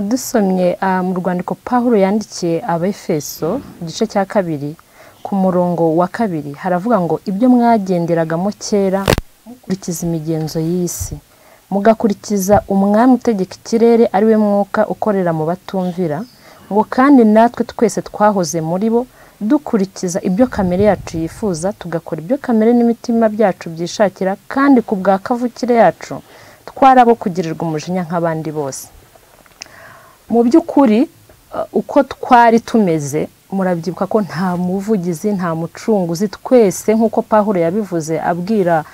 dusomye ah, mu rwandiko pawulo yandikiye abefeso igice cya kabiri ku murongo wa kabiri haravuga ngo ibyo mwagenderagamo kera mukurikiza imigenzo y'isi mugakurikiza umwami utegeka ikirere ari we mwuka ukorera mu batumvira ngo kandi natwe twese twahoze muri bo dukurikiza ibyo kamere yacu yifuza tugakora ibyo kamere n'imitima byacu byishakira kandi ku bwa kavukire yacu twarabo kugirirwa umujinya nk'abandi bose mu by'ukuri eh, uko twari tumeze murabyibuka ko nta muvugizi nta mucunguzi twese nk'uko pahuro yabivuze abwira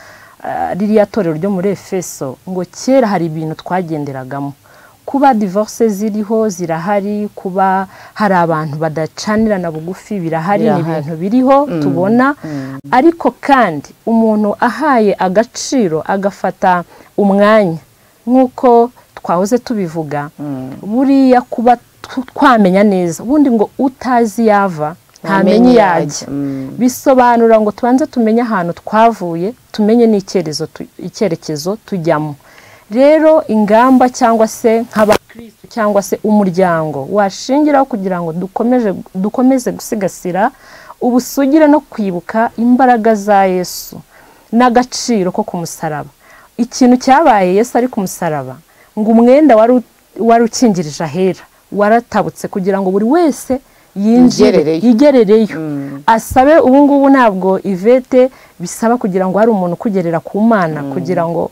eh, ririya torero ryo muri efeso ngo kera hari ibintu twagenderagamo kuba divorce ziriho zirahari kuba hari abantu badacanirana bugufi birahari ni Birahari. ibintu biriho tubona ariko kandi umuntu ahaye agaciro agafata umwanya nk'uko twahoze tubivuga buriya kuba tw- twamenya neza ubundi ngo utazi yava ntamenye iyo ajya Mm. bisobanura ngo tubanze tumenye ahantu twavuye tumenye n'icyerezo tu- icyerekezo tujyamo rero ingamba cyangwa se nk'abakristo cyangwa se umuryango washingiraho kugira ngo dukomeje dukomeze gusigasira ubusugire no kwibuka imbaraga za yesu n'agaciro ko ku musaraba ikintu cyabaye yesu ari ku musaraba ngo umwenda wari u- wari ukingirije ahera waratabutse kugira ngo buri wese yinjire Yigerereyo. yigerereyo asabe ubu ngubu ntabwo ivete bisaba kugira ngo hari umuntu ukugerera ku mana kugira ngo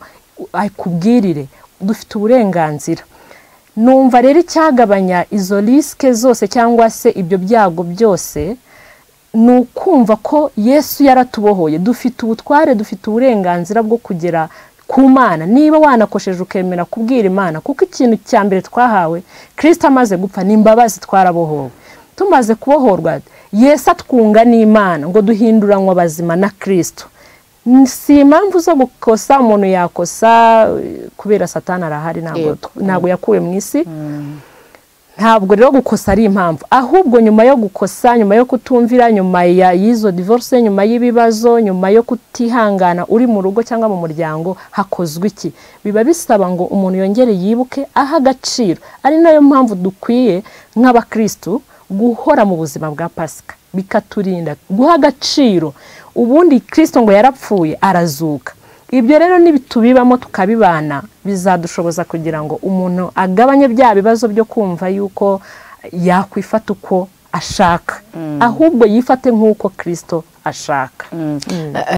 akubwirire dufite uburenganzira numva rero icyagabanya izo risike zose cyangwa se ibyo byago byose ni ukumva ko yesu yaratubohoye dufite ubutware dufite uburenganzira bwo kugera ku mana niba wanakosheje ukemera kubwira imana kuko ikintu cya mbere twahawe kirisita amaze gupfa ni imbabazi twarabohowe tumaze kubohorwa yesu atwunga n'imana ngo duhinduranwe abazima na kirisito si impamvu zo gukosa umuntu yakosa eh, kubera satani arahari ntabwo Yego. ntabwo yakuwe mu isi ntabwo rero gukosa ari impamvu ahubwo nyuma yo gukosa nyuma yo kutumvira nyuma ya y'izo divorce nyuma y'ibibazo nyuma yo kutihangana uri mu rugo cyangwa mu muryango hakozwe iki biba bisaba ngo umuntu yongere yibuke aho agaciro ari nayo mpamvu dukwiye nk'abakristu guhora mu buzima bwa pasika bikaturinda guha agaciro ubundi kristo ngo yarapfuye arazuka ibyo rero nibitubibamo tukabibana bizadushoboza kugira ngo umuntu agabanye bya bibazo byo kumva yuko yakwifata uko ashaka ahubwo yifate nk'uko kirisito ashaka Mm.